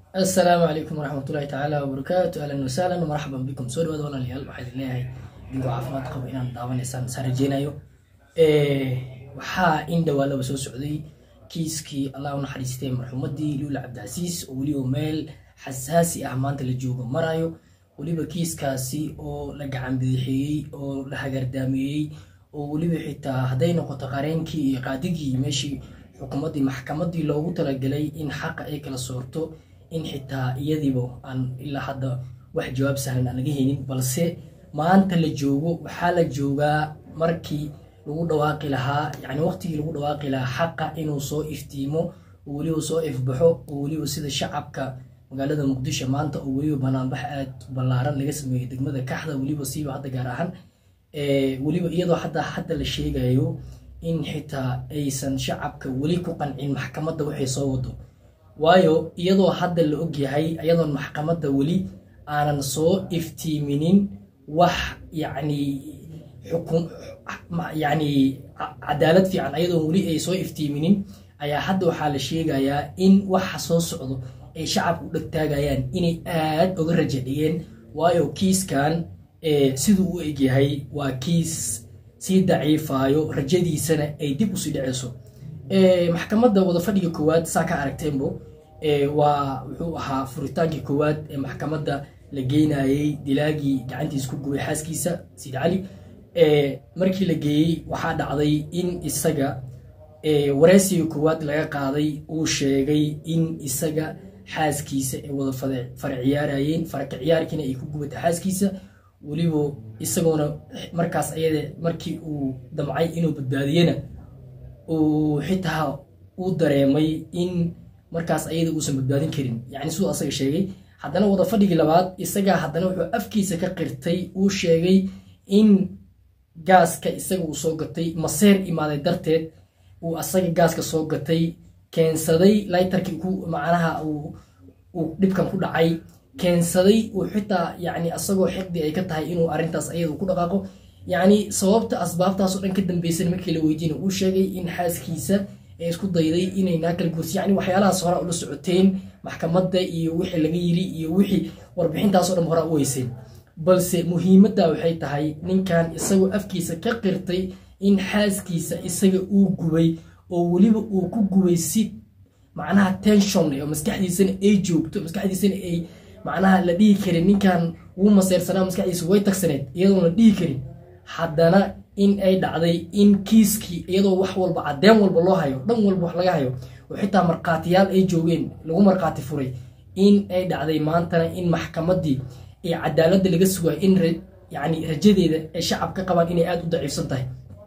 asalaamu calaykum waraxmatullahi tacaala wabarakaatu ahlan wasahlan marxaban bikum soo dhawaada walaalayaal waxaa idin leeyahay idinkoo caafimaad qabo inaan daawanaysaan saan rajeynayo waxaa in dhawaalaba soo socday kiiskii allah u naxariistay marxuumadii luula cabdicasiis oo weliba meel xasaasi ah maanta la joogo marayo weliba kiiskaasi oo la gacan bidixeeyey oo la hagaardaameeyey oo weliba xitaa hadday noqoto qareenkii iyo qaadigii meeshii xukuumaddii maxkamadii loogu talagalay in xaqa ay kala soorto in xitaa iyadiiba aan ilaa hadda wax jawaab sahlan aan laga helin balse maanta la joogo waxaa la joogaa markii lagu dhawaaqi lahaa yani waqtigii lagu dhawaaqi lahaa xaqa inuu soo iftiimo oo weliba soo ifbaxo oo weliba sida shacabka magaalada muqdisho maanta oo weliba banaanbax aad ballaaran laga sameeyey degmada kaxda weliba siiba hadda gaar ahaan weliba iyadoo hadda hadda la sheegayo in xitaa aysan shacabka weli ku qancin maxkamadda waxay soo wado waayo iyadoo hadda la ogyahay iyadoon maxkamadda weli aanan soo iftiiminin wax yacni xukun yacni cadaalad fiican ayadoon weli ay soo iftiiminin ayaa hadda waxaa la sheegayaa in waxa soo socdo ay shacabka u dhegtaagayaan inay aad uga raja dhigeen waayo kiiskan siduu u egyahay waa kiis sii daciifaayo rajadiisana ay dib usii dhaceyso maxkamadda wadafadhiga koowaad saa ka aragteenbo waa wuxuu ahaa furitaankii koowaad ee maxkamadda la geynayey dilaagii gacantiisa ku gubay xaaskiisa siid cali markii la geeyey waxaa dhacday in isaga wareysiga koowaad laga qaaday uu sheegay in isaga xaaskiisa ay wada fara ciyaarayeen faraka ciyaarkiina ay ku gubatay xaaskiisa weliba isagoona markaas ayada markii uu damcay inuu badbaadiyena uu xitaa uu dareemay in markaas ayada uusan badbaadin karin yani siduu asaga sheegay haddana wada fadhigii labaad isagaa haddana wuxuu afkiisa ka qirtay uu sheegay in gaaska isaga uu soo gatay maseer imaaday darteed uu asaga gaaska soo gatay keensaday laytarkii ku macnaha uu dhibkan ku dhacay keensaday uu xitaa yani asagoo xiqdi ay ka tahay inuu arrintaas ayada ku dhaqaaqo yacni sababta asbaabtaasoo dhan ka dambaysan markii la weydiina uu sheegay in xaaskiisa ee isku dayday inay naa kala gursi yani waxyaalahaas hora ula socoteen maxkamadda iyo wixii laga yiri iyo wixii warbixintaasoo dhan hora u weyseen balse muhiimadda waxay tahay ninkan isagoo afkiisa ka qirtay in xaaskiisa isaga uu gubay oo weliba uu ku gubay si macnaha tension oo maskaxdiisana ay joogto maskaxdiisana ay macnaha la dhihi karin ninkan wuu maseersanaa maskaxdiisa way tagsaneed iyadoon la dhihi karin haddana in ay dhacday in kiiskii iyadoo wax walba cadeen walba loo hayo dhan walba wax laga hayo oo xitaa markhaatiyaal ay joogeen lagu markhaati furay in ay dhacday maantana in maxkamaddii ee cadaaladda laga sugayo in yani rajadeeda ay shacab ka qabaan inay aada u daciifsan tahay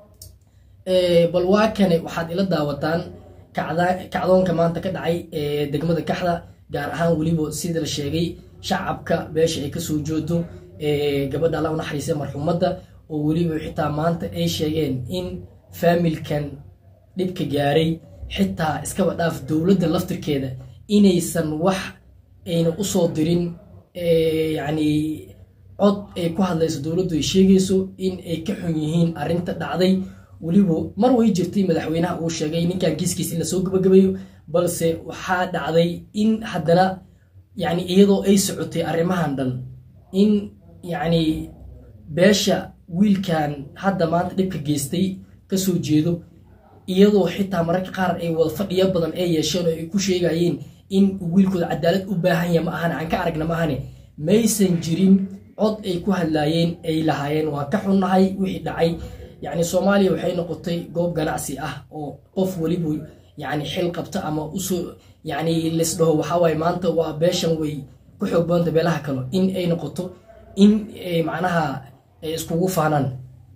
bal waa kane waxaad ila daawataan kacdoonka maanta ka dhacay ee degmada kaxda gaar ahaan weliba sida la sheegay shacabka beesha ay kasoo joodo gabadha alla u naxariisa marxuumadda oo weliba xitaa maanta ay sheegeen in faamilkan dhibka gaaray xitaa iskaba dhaaf dowladda laftirkeeda inaysan wax ayna usoo dirin yacni cod ay ku hadlayso dowladdu ay sheegayso in ay ka xun yihiin arrinta dhacday weliba mar way jirtay madaxweynaha uu sheegay ninkan kiiskiis in lasoo gabagabeeyo balse waxaa dhacday in haddana yani iyadoo ay socotay arrimahan dhan in yacni beesha wiilkan hadda maanta dhibka geystay kasoo jeedo iyadoo xitaa mararka qaar ay wada fadhiyo badan ay yeesheen oo ay ku sheegayeen in wiilkooda cadaalad u baahan yaha ma ahane aan ka aragna ma ahane maysan jirin cod ay ku hadlaayeen ay lahaayeen waa ka xunnahay wixii dhacay yacni soomaaliya waxay noqotay goob ganacsi ah oo qof weliba yani xil qabta ama usoo yani laisdhaho waxawaaye maanta waa beeshan way ku xoog badanta beelaha kale in ay noqoto in macnaha ay iskugu faanaan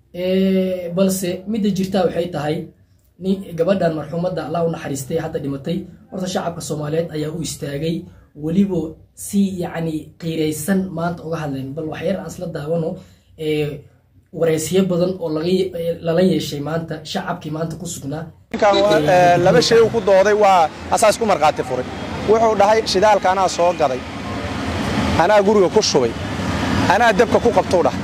balse midda jirtaa waxay tahay gabadhan marxuumadda allah u naxariistay hadda dhimatay horta shacabka soomaaliyeed ayaa u istaagay weliba si yacni qiiraysan maanta uga hadleen bal waxyar aan isla daawano wareysyo badan oo lala yeeshay maanta shacabkii maanta ku sugnaa laba shay uu ku dooday waa asaas ku markhaati furay wuxuu dhahay shidaalka anaa soo gaday anaa guriga ku shubay anaa dabka ku qabtuu dhahay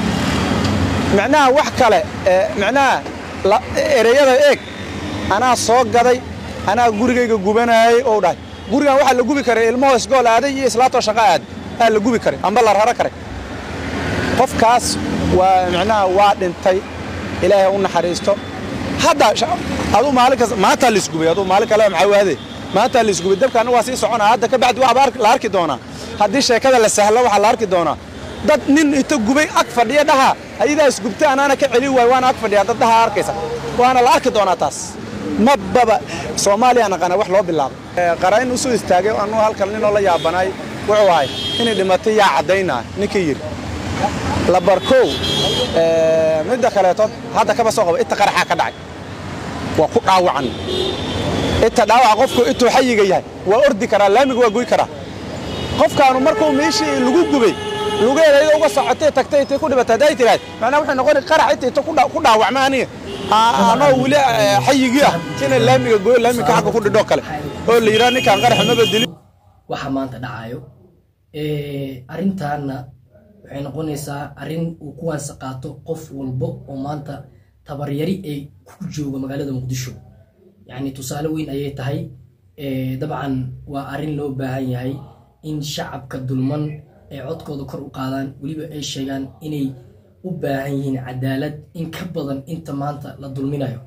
micnaha wax kale micnaha ereyada eeg anaa soo gaday anaa gurigayga gubanaayey ou dhahay gurigan waxaa la gubi karay ilmo hoosgool aaday iyo islaatoo shaqa aad aa la gubi karay amba la raro karay qofkaas waa micnaha waa dhintay ilaahay u naxariisto hadda aduu maalin kasta maantaa la isgubay aduu maalin kale maxaa waade maantaa la isgubay dabkaana waa sii soconaa hadda ka bacdi waxba la arki doonaa haddii sheekada la sahlo waxaa la arki doonaa dad nin inta gubay ag fadhiya dhaha ayadaa isgubtay anaana ka celin waay waana ag fadhiya dad dhaha arkaysa waana la arki doonaa taas mababa soomaaliya naqana wax loo bilaabo qarayn usoo istaagay anuu halkan ninoo la yaabanaay wuxuu ahay inay dhimatay yaa caddaynaa ninkii yidhi labarkow midda kaleeto hadda kaba soo qaba inta qaraxaa ka dhacay waa ku dhaawacan inta dhaawaca qofku intuu xayiga yahay waa ordi karaa laamiga waa goy karaa qofkaanu markuu meeshii lagu gubay lugeeda iyadoo uga socotay tagtay intay ku dhibatay hadday tirahay macnaa waxay noqoni qarax intay inta ku dhaawacma aniga anoo weli xayigii ah inay laamiga goyo laamiga xagga ku dhidhoo kale oo la yidhaha ninkaan qarax maba dilin waxa maanta dhacayo arrintaana waxay noqonaysaa arrin uu kuwaansa qaato qof walbo oo maanta tabaryari ay ku jooga magaalada muqdisho yacni tusaale weyn ayay tahay dabcan waa arrin loo baahan yahay in shacabka dulman ay codkooda kor u qaadaan weliba ay sheegaan inay u baahan yihiin cadaalad in ka badan inta maanta la dulminayo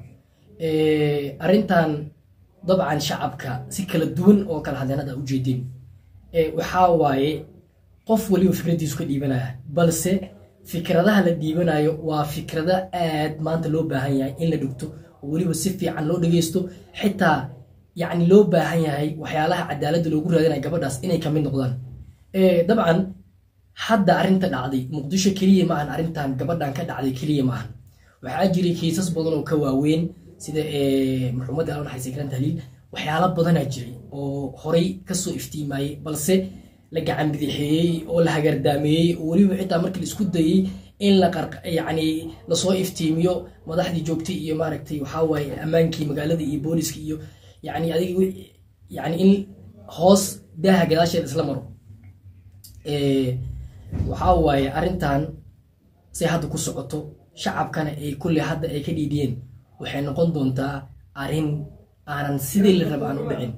arrintan dabcan shacabka si kala duwan oo kala hadleen hadda ujeedeen waxaa waaye qof waliba fikraddiisu ka dhiibanaya balse fikradaha la dhiibanayo waa fikrada aad maanta loo baahan yahay in la dhigto oo weliba si fiican loo dhageysto xitaa yacni loo baahan yahay waxyaalaha cadaaladda loogu raadinaya gabadhaas inay ka mid noqdaan dabcan hadda arrinta dhacday muqdisho keliya maahan arrintan gabadhan ka dhacday keliya maahan waxaa jiray kiisas badan oo ka waaweyn sida marxuumadda alwan xaysekran tahliil waxyaalo badanaa jiray oo horay kasoo iftiimayey balse la gacan bidixeeyey oo la hagardaameeyey oo weliba xitaa markii la isku dayey in la yani lasoo iftiimiyo madaxdii joogtay iyo maaragtay waxaa waaye ammaankii magaalada iyo booliska iyo yani adig yani in hoos daaha gadaasheeda isla maro waxaa waaye arrintan say hadda ku socoto shacabkana ay kulley hadda ay ka dhiidhiyeen waxay noqon doontaa arrin aanan sidii la raba aan u dhicin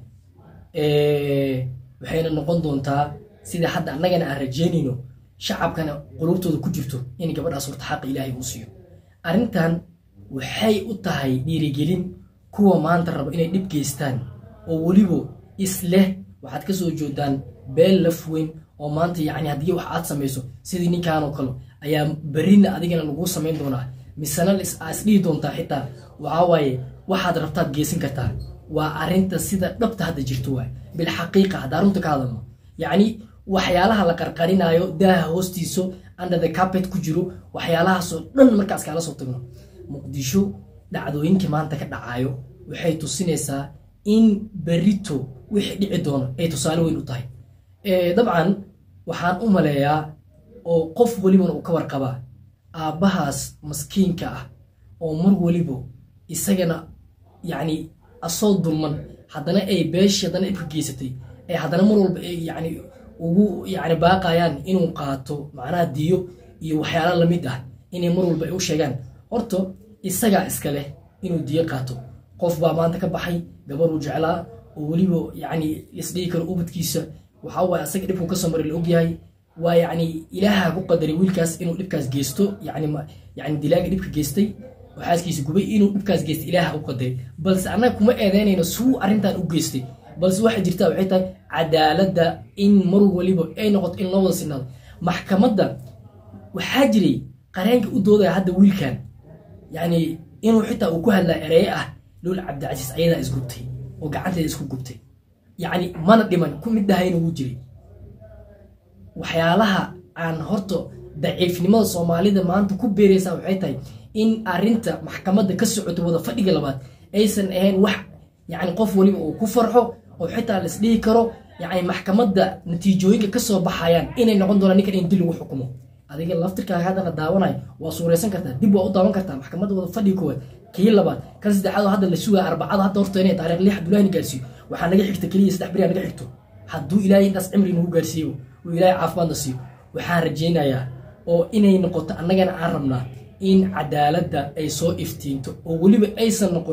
waxayna noqon doontaa sida hadda annagana aan rajeynayno shacabkana qulubtooda ku jirto in gabadhaas horta xaqa ilaahay uu siiyo arrintan waxay u tahay dhiirigelin kuwa maanta raba inay dhib geystaan oo weliba isleh waxaad ka soo joodaan beel laf weyn oo maanta yacni haddii wax aad samayso sidii ninkanoo kale ayaa berrina adigana laguu samayn doonaa misena aa isdhihi doontaa xitaa waxaa waaye waxaad rabtaad geysan kartaa waa arrinta sida dhabta hadda jirto waay bilxaqiiqa haddaa runta ka hadalno yacni waxyaalaha la qarqarinaayo daaha hoostiiso under the carpet ku jiro waxyaalahaasoo dhan markaas kaala soo tagno muqdisho dhacdooyinkii maanta ka dhacaayo waxay tusinaysaa in berito wixii dhici doono ay tusaale weyn u tahay dabcan waxaan u maleeyaa oo qof welibana uu ka warqabaa aabbahaas maskiinka ah oo mar weliba isagana yacni asoo dulman haddana ay beeshii haddana dhibka geysatay ay haddana mar walba ay yacni ugu yacni baaqayaan inuu qaato macnaha diyo iyo waxyaala lamid ah inay mar walba ay u sheegaan horta isagaa iska leh inuu diyo qaato qof baa maanta ka baxay gabaruu jeclaa oo weliba yacni isdhigi karo ubadkiisa waxaa waaye asaga dhibku ka soo maray la ogyahay waa yacni ilaaha ku qadaray wiilkaas inuu dhibkaas geysto yacni yacni dilaaga dhibka geystay oo xaaskiisa gubay inuu dhibkaas geystay ilaaha u qadaray balse annaga kuma eedeynayno suu arrintan u geystay balse waxay jirtaa waxay tahay cadaaladda in mar waliba ay noqoto in loo wada sinaado maxkamadda waxaa jiray qareenka u doodaya hadda wiilkan yacni inuu xitaa uu ku hadlaa ereye ah lool cabdicasiis ayadaa isgubtay oo gacanteeda isku gubtay yacni mana dhiman ku mid dhahayna wuu jiray waxyaalaha aan horta daciifnimada soomaalida maanta ku beeraysaa waxay tahay in arinta maxkamadda ka socoto wada fadhiga labaad aysan ahayn wax yani qof waliba uu ku farxo oo xitaa la isdhihi karo yani maxkamadda natiijooyinka kasoo baxayaan inay noqon doonaan ninkan in dil lagu xukumo adiga laftirkaaga haddana daawanayo waa suuraysan kartaa dib waa u daawan kartaa maxkamadda wada fadhiga koowaad kii labaad kan saddexaad oo hadda la sugaya arbacada hadda horta inay taariikh lix abdullahi gaarsiiyo waxaa naga xigta keliya saddex beri naga xigto hadduu ilaahay intaas cimri nagu gaarsiiyo uu ilaahay caafimaadna siiyo waxaan rajaynayaa oo inay noqoto annagana aan rabnaa in cadaaladda ay soo iftiinto oo weliba aysan noqonin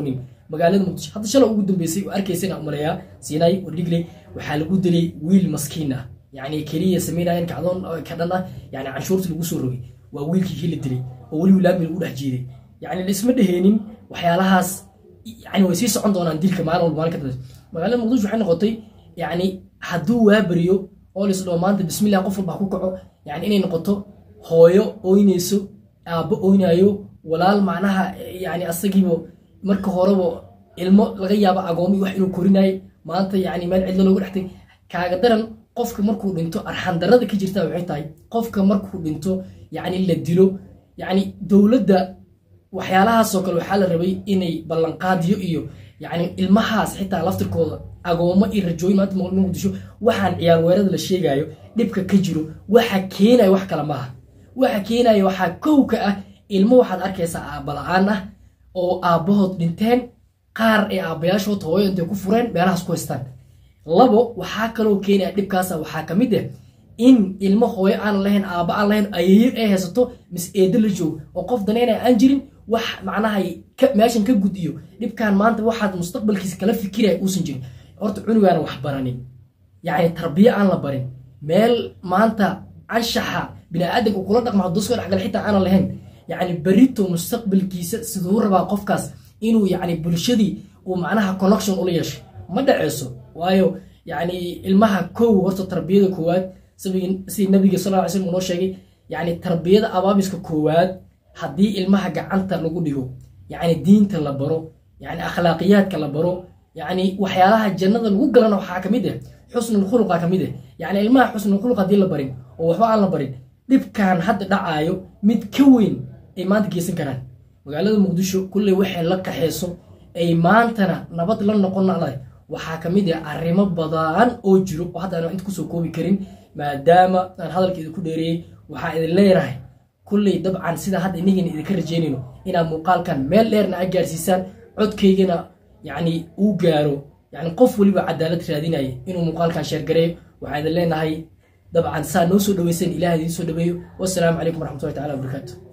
magaalada muqdisho hadda shalay ugu dambeysay oo arkaysana umaleeyaa siinay wardhigley waxaa lagu dilay wiil maskiin ah yacni keliya sameynayeen kacdoon ka dhan ah yani canshuurta lagu soo rogay waa wiilkii kii la dilay oo weliba laami lagu dhex jiiday yacni laisma dheheenin waxyaalahaas yani way sii socon doonaan dilka maalin walba maalin ka dambaysa magaalada muqdisho waxay noqotay yani hadduu waaberiyo oo laisdhao maanta bismillah qof walba ha ku kaco yani inay noqoto hooyo ooynayso aabbo ooynayo walaal macnaha yani asagiiba marka horeba ilmo laga yaabo agoomi wax inuu korinayo maanta yani meel cidlo looga dhextay kaaga daran qofka markuu dhinto arxandarada ka jirta waxay tahay qofka markuu dhinto yani la dilo yani dowladda waxyaalahaasoo kale waxaa la rabay inay ballanqaadiyo iyo yani ilmahaas xitaa laftirkooda agoomo iyo rajooyin maanta muqdisho waxaan ciyaar weerada la sheegayo dhibka ka jiro waxa keenaya wax kale maaha waxa keenaya waxaa kow ka ah ilmo waxaad arkaysaa aabba la-aan ah oo aabbahood dhinteen qaar ee aabbayaashood hooyo intay ku fureen meelahaas ku haystaan labo waxaa kaloo keenaya dhibkaasa waxaa ka mid ah in ilmo hooyo aan lahayn aabba aan lahayn ayeeyo ay haysato mis eedo la joogo oo qof daneynaya aan jirin wax macnaha meeshan ka gudiyo dhibkan maanta waxaad mustaqbalkiisa kala fikiraya uusan jirin horta cunugaana wax baranin yacni tarbiyo aan la barin meel maanta anshaxa biniaadanka uu kula dhaqma hadduu soo dhexgala xitaa aanan lahayn yacni berito mustaqbalkiisa siduu rabaa qofkaas inuu yacni bulshadii uu macnaha connection ula yeesho ma dhaceyso waayo yacni ilmaha kow horta tarbiyada koowaad sidii nabiga sal lla ly slam uu noo sheegay yacni tarbiyada abaabiska koowaad haddii ilmaha gacanta lagu dhigo yacni diinta la baro yacni akhlaaqiyaadka la baro yacni waxyaalaha jannada lagu galana waxaa ka mid ah xusnul khuluqa ka mid ah yacni ilmaha xusnul khuluq haddii la barin oo waxba aan la barin dhibkan hadda dhacaayo mid ka weyn ay maanta geysan karaan magaalada muqdisho kulley waxay la qaxeyso ay maantana nabad la noqon lahay waxaa ka mid ah arrimo badan oo jiro oo hadda aan inta kusoo koobi karin maadaama aan hadalkeeda ku dheereeyey waxaa idin leeyahay kulley dabcan sida hadda inagina idinka rajeynayno inaad muuqaalkan meel dheerna a gaarsiisaan codkaygana yacni uu gaaro yani qof weliba cadaalad raadinaya inuu muuqaalkan sheergareeyo waxaa idin leenahay dabcan saa noo soo dhaweyseen ilaah idiin soo dhaweeyo wassalaamu calaykum waraxmatullahi tacala wabarakaatu